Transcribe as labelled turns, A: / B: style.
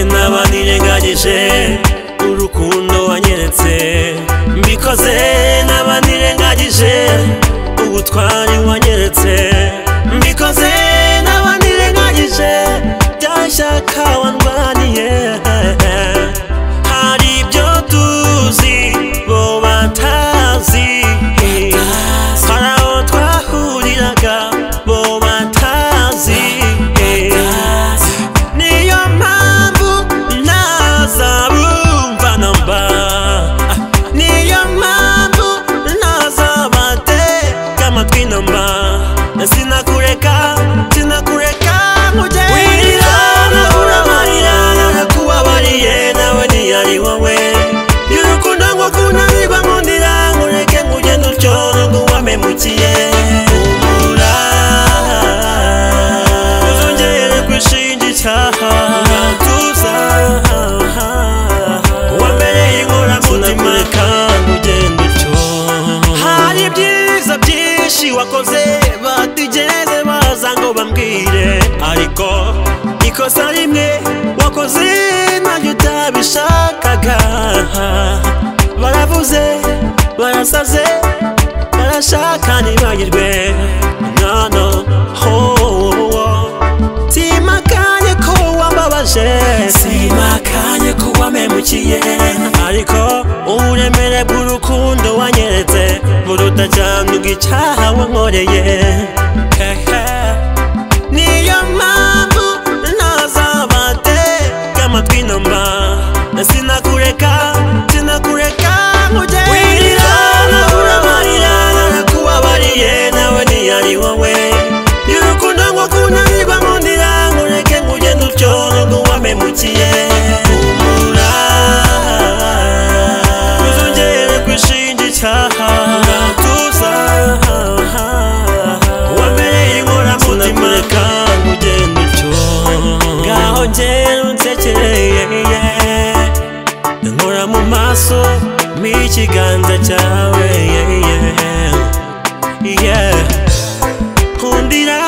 A: naba nirengagije urukundo wanyeretse mbikoze naba nirengagije ubutwari wanyeretse mbikoze naba nirengagije bya shyaka wandwaniye hari ibyo tuzi bo batazi hari aho twahuriraga bo batazi niyo mpamvu ntazabumva namba niyo mpamvu ntazabatega amatwi namba sinakureka sinakureka mugerera uramarira narakuwabariye nawe ntiyari wowe y'urukundo ngo kunanirwa nkundira nkureke ngugenda ucoro nguwamemukiye umura uzongere kwishingikira tuza wambereye inkoramutima kandi ugenda utyo hari ibyiza byinshi wakoze batigeze baza ngo bambwire ariko ikosa rimwe wakoze ntabyo utabishakaga baravuze barasaze barashaka ntibagirwe nono ho simakanye ko wambabaje simakanye ko wamemukiye ariko uburemere bw'urukundo wanyeretse buruta cyane ubw'icyaha wankoreye Hehe. niyo mpamvu ntazabatega amatwi namba sinakureka sinakureka nkugere wirira uramarira narakuwabariye nawe ntiyari wowe y'urukundo ngo kunanirwa mundira nkureke ngugenda utyo nguwamemukiye humura uzongere kwishingikira tuza wambereye inkoramutima kandi ugenda utyo ngaho ngera unsekereye nkora mu maso m'ikiganza cyawe yeah, yeah. Yeah. nkundira